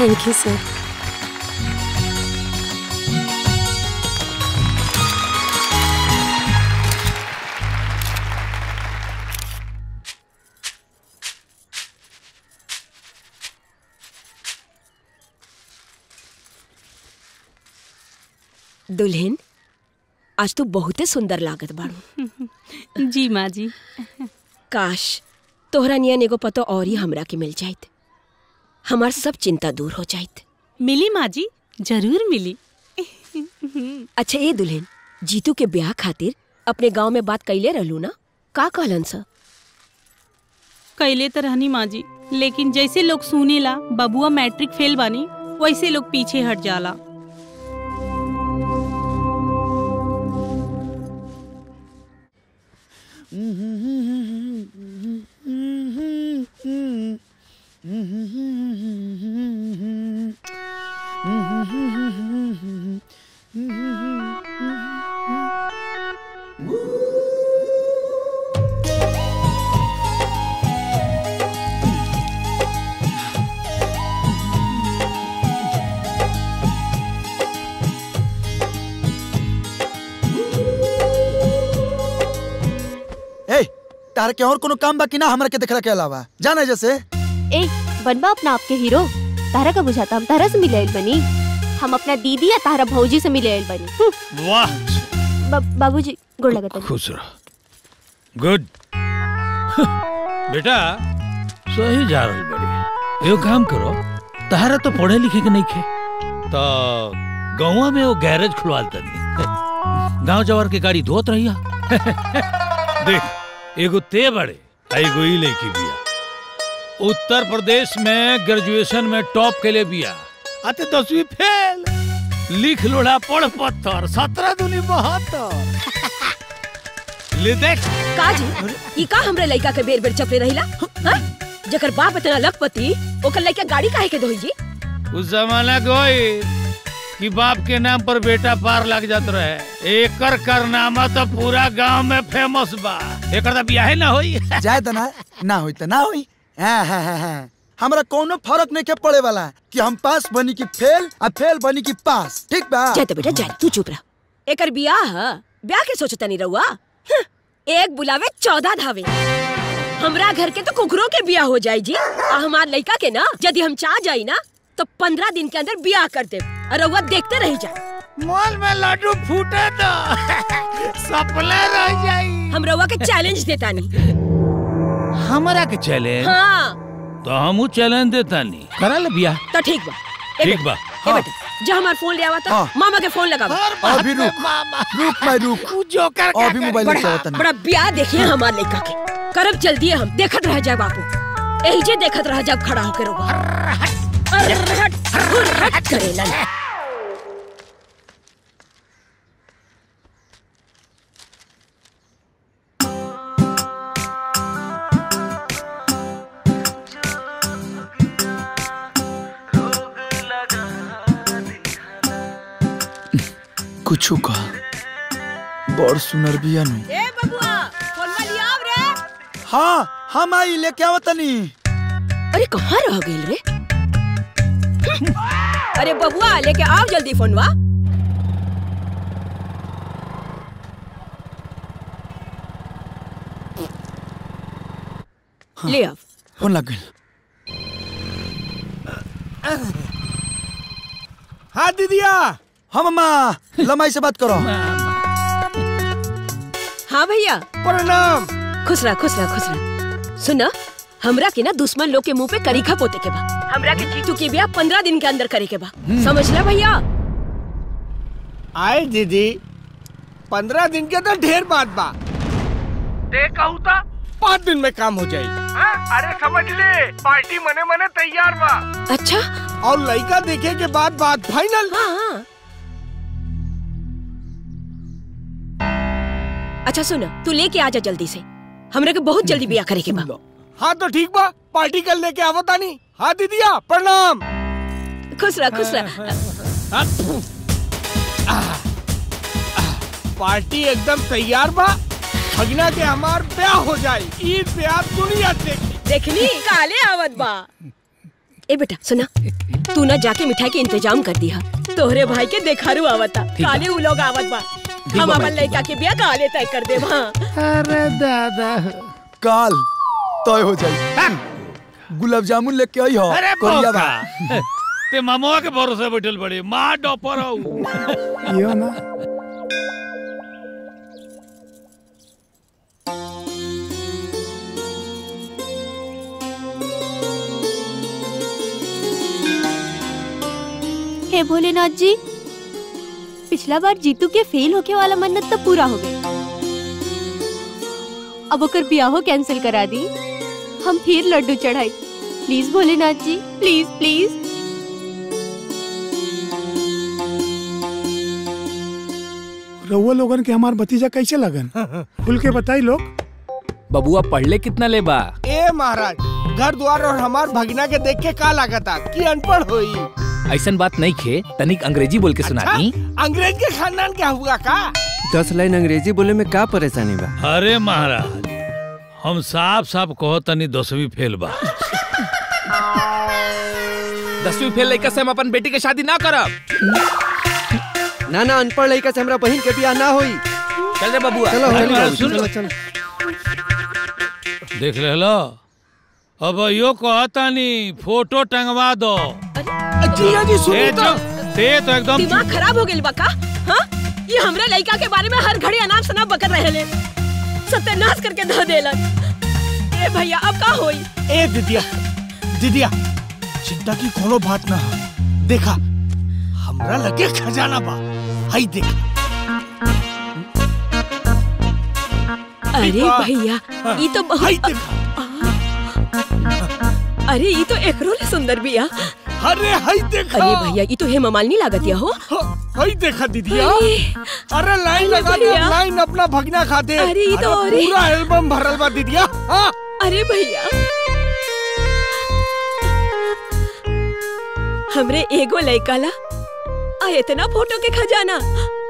Thank you सर दुल्हन आज तू बहुते सुंदर लागत बाड़ू जी माँ जी काश तोहरा नियन एगो पतो और ही हमरा के मिल जाइत हमार सब चिंता दूर हो जाइत मिली माँ जी जरूर मिली अच्छा ये दुल्हन जीतू के ब्याह खातिर अपने गांव में बात कैले रहलू ना का कहलन सा कैले तो रहनी माँ जी लेकिन जैसे लोग सुनेला बबुआ मैट्रिक फेल बानी वैसे लोग पीछे हट जाला ए तार के और कोनो काम बाकी ना हमरा के देखला के अलावा जाने जैसे ए बनबा अपना आपके हीरो तारा का बुझाता हम तारा से मिले आइल बनी हम अपना दीदी या तारा भौजी से मिले आइल बनी हम्म, वाह बा- बाबूजी गोड़ लगता खुश रहो गुड बेटा सही जा रही बड़ी एगो काम करो तहारा तो पढ़े लिखे के नहीं खे तो गाँव में वो गैरेज खुलवाल तनी गांव जवार के गाड़ी धोत रहिया देख एगो ते बड़े आ एगो ई लड़की बिया उत्तर प्रदेश में ग्रेजुएशन में टॉप के लिए बिया आते दसवीं फेल लिख लोड़ा पढ़ पत्थर सत्रह दूनी बहत्तर ले देख का जी ई का हमरे लइका के बेर बेर चपले रहिला हाँ? जकर बाप इतना लखपति ओकर लइका गाड़ी काहे के दोही जी उस जमाना गोई कि बाप के नाम पर बेटा पार लग जात रहे एकर करनामा तो पूरा गांव में फेमस बा एकर तो बियाहे ना होई जाए त ना ना होई त ना होई हाँ, हाँ, हाँ, हाँ। हमरा कोनो फर्क नहीं के पड़े वाला कि हम पास बनी की फेल आ फेल बनी की पास ठीक बा जाए तो बेटा जाए तू चुप रह एकर बियाह ह ब्याह के सोचता नहीं रहुआ हं, एक बुलावे चौदह धावे हमरा घर के तो कुकरों के बियाह हो जाई जी आ हमार लइका के ना यदि हम चाह जाई ना तो पंद्रह दिन के अंदर बियाह कर दे और रहुआ देखते रह जाए मॉल में लड्डू फूटे तो सपने रह जाई हम रहुआ के चैलेंज देता नहीं हमरा के चैलेंज हाँ तो हम चैलेंज देता नहीं करा ले बियाह तो ठीक बा ए ठीक बेटा, बा ए बेटा जा हमार फोन ले आवा था हाँ। मामा के फोन लगावा अभी रुक रुक मैं रुक जोकर अभी मोबाइल ले बड़ा चलता बड़ा ब्याह देखिए हमार लड़का के करब जल्दी हम देखत रह जाए बापू यही जे देखत रह जाए खड़ा होकर रोगा अरे हट हट हट करेला कुछ का बड़ सुनर बिया नु ए बबुआ फोनवा लिया आव रे हाँ हम आई लेके आवतनी अरे कहाँ रह गेल रे अरे बबुआ लेके आओ जल्दी फोनवा ले आओ फोन लग गइल हाँ दीदिया हाँ मम्मा लमाई से बात करो हाँ भैया प्रणाम खुश रह खुश रह खुश रह सुना हमरा के ना दुश्मन लोग के मुंह पे करीखा पोते के बा हमरा के जीतू की ब्याह पंद्रह दिन के अंदर करे के बा समझ ले भैया आए दीदी पंद्रह दिन के तो ढेर बात बा दे कहू था पाँच दिन में काम हो जाए अरे समझ ले पार्टी मने मने तैयार बा अच्छा और लड़का देखे के बाद बात फाइनल हाँ हाँ अच्छा सुन तू लेके आजा जल्दी से हमरे के बहुत जल्दी ब्याह करे के बा हाँ तो ठीक बा पार्टी कर लेके आवता नहीं हाँ दीदिया प्रणाम खुश रह खुश रह पार्टी एकदम तैयार बा भगना के हमार ब्याह हो जाए ईद ब्याह दुनिया देखी देखनी काले आवत बा ए बेटा सुना तू ना जाके मिठाई के इंतजाम कर दिया तोहरे भाई के देखारू आवता बा। काले उ लोग आवत बा हम बा, अपन लड़का के बिया काले तय कर देब हाँ अरे दादा काल तय हो जाई गुलाब जामुन लेके आई हो अरे कोरिया बा मौका। ते मामवा के भरोसे बैठल बड़े माँ डॉपर हूँ यो ना हे भोलेनाथ जी पिछला बार जीतू के फेल होके वाला मन्नत तो पूरा हो गई अब ओकर ब्याहो कैंसिल करा दी हम फिर लड्डू चढ़ाई प्लीज भोलेनाथ जी प्लीज प्लीज रउआ लोगन के हमार भतीजा कैसे लगन खुल के बताई लोग बबुआ पढ़ले कितना ले बा ए महाराज घर द्वार और हमार भगना के देख के का लागता कि अनपढ़ होई ऐसन बात नहीं खे तनिक अंग्रेजी बोल के सुना अच्छा, दी अंग्रेज के खानदान क्या हुआ का दस लाइन अंग्रेजी बोले में का परेशानी बा अरे महाराज हम साफ साफ कहो तनी दसवीं फेल बा दसवीं फेल लड़का से हम अपन बेटी के शादी ना करब ना ना अनपढ़ लड़का से हमरा बहन के बियाह ना होई चल रे बबुआ चलो अरे चली महाराज, जाओ, सुन लो। चलो चलो देख ले लो अब यो कहतानी फोटो टंगवा दो जीजा जी ते सुनिए तो तो ते तो एकदम दिमाग खराब हो गइल बा का हाँ ये हमरे लड़का के बारे में हर घड़ी अनाप शनाप बकर रहेले सत्यानाश करके धो देलन ए भैया अब का होई ए दिदिया दिदिया चिंता की कोनो बात ना हो देखा हमरा लगे खजाना बा हई देखा अरे वाह। भैया ये तो हई बहुत देखा अरे ये तो एकरो ले सुंदर बिया अरे हई देखा अरे भैया ये तो हेमा मालिनी लागत या हो हई देखा दीदिया अरे, अरे लाइन अरे लगा दे भैया। लाइन अपना भगना खाते अरे ये तो और ही- पूरा एल्बम भरल बा दीदिया हाँ अरे भैया हमरे एगो लड़का ला आ इतना फोटो के खजाना